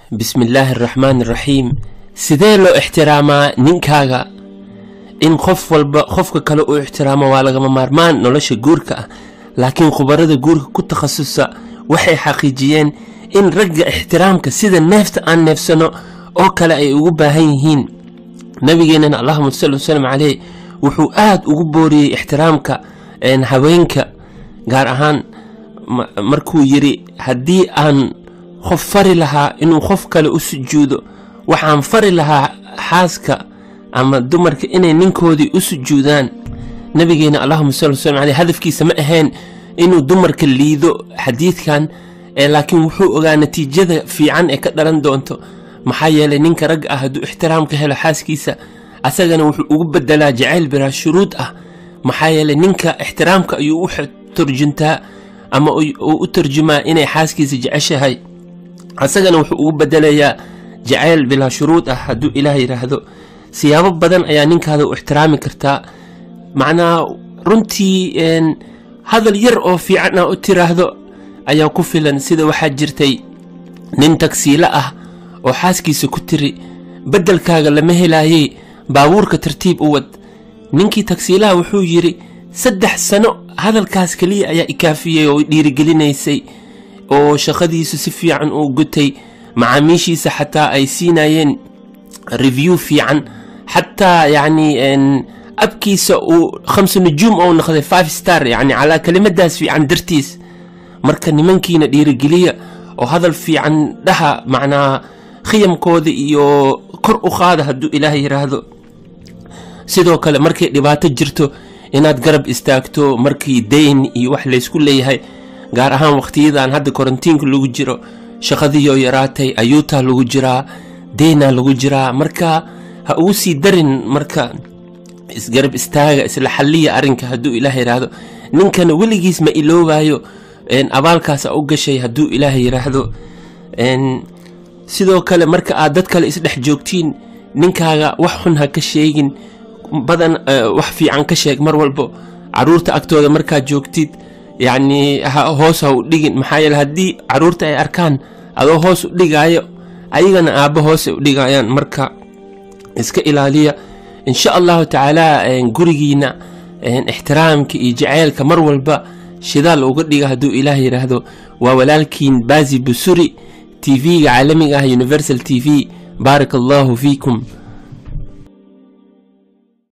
bismi illaahi araxmaan araxiim sidee loo ixtiraamaa ninkaaga in qof walba qofka kale uu ixtiraamo waa lagama maarmaan nolosha guurka ah laakiin khubarada guurka ku takhasusa waxay xaqiijiyeen in ragga ixtiraamka sida neefta aan neefsano oo kale ay ugu baahan yihiin nabigeenana allahuma salli wasalam caleyh wuxuu aada ugu booriyey ixtiraamka haweenka gaar ahaan markuu yidhi haddii aan qof fari lahaa inuu qof kale u sujuudo waxaan fari lahaa xaaska ama dumarka inay ninkoodii u sujuudaan nabigeena allahuma salli wasalam caleyh hadafkiisa ma ahayn inuu dumarka liido xadiidkan laakiin wuxuu ogaa natiijada fiican ee ka dhalan doonto maxaa yeelay ninka ragga ah hadduu ixtiraam ka helo xaaskiisa asagana wuxuu ugu bedelaa jacayl bilaa shuruud ah maxaa yeelay ninka ixtiraamka ayuu u turjuntaa ama uu u tarjumaa inay xaaskiisa jeceshahay asagana wuxuu ugu bedelayaa jacayl bilaa shuruud ah hadduu ilaah yidhaahdo siyaabo badan ayaa ninkaada u ixtiraami kartaa macnaa runtii hadal yar oo fiican ah u tiraahdo ayaa ku filan sida waxaa jirtay nin tagsiilo ah oo xaaskiisa ku tiri beddelkaaga lama helaayey baabuurka tartiib u wad ninkii tagsiilaha wuxuu yidhi saddex sano hadalkaas keliya ayaa ikaafiyey oo dhiirigelinaysay oo shaqadiisu si fiican uu gutay macaamiishiisa xataa ay siinayeen review fiican xataa yacni abkiisa uu khamsa nujuum ou noqday five star yacni calaa kelimadaas fiican dartiis marka nimankiina dhiirigeliya oo hadal fiican dhaha macnaa khiyamkooda iyo kor u qaada hadduu ilaah yidhaahdo sidoo kale markay dhibaato jirto inaad garab istaagto markii dayn iyo wax laysku leeyahay gaar ahaan wakhtiyadan hadda korantiinka lagu jiro shaqadiioo yaraatay ayuutaa lagu jiraa deynaa lagu jiraa marka ha ugu sii darin marka isgarab istaaga isla xalliya arrinka hadduu ilaah yidhaahdo ninkana weligiis ma iloobayo abaalkaasa u gashay hadduu ilaah yidhaahdo sidoo kale marka aad dad kale isdhex joogtiin ninkaaga wax xun ha ka sheegin badan wax fiican ka sheeg mar walbo caruurta agtooda markaad joogtid yacni hoos ha u dhigin maxaa yeele haddii caruurta ay arkaan adoo hoos u dhigaayo ayagana aabbo hoos ay u dhigayaan marka iska ilaaliya insha allahu tacaala gurigiina ixtiraamka iyo jaceylka mar walba shidaal uga dhiga hadduu ilaah yidhaahdo waa walaalkiin baazi busuri t v-ga caalamiga ah universal t v baarak allahu fiikum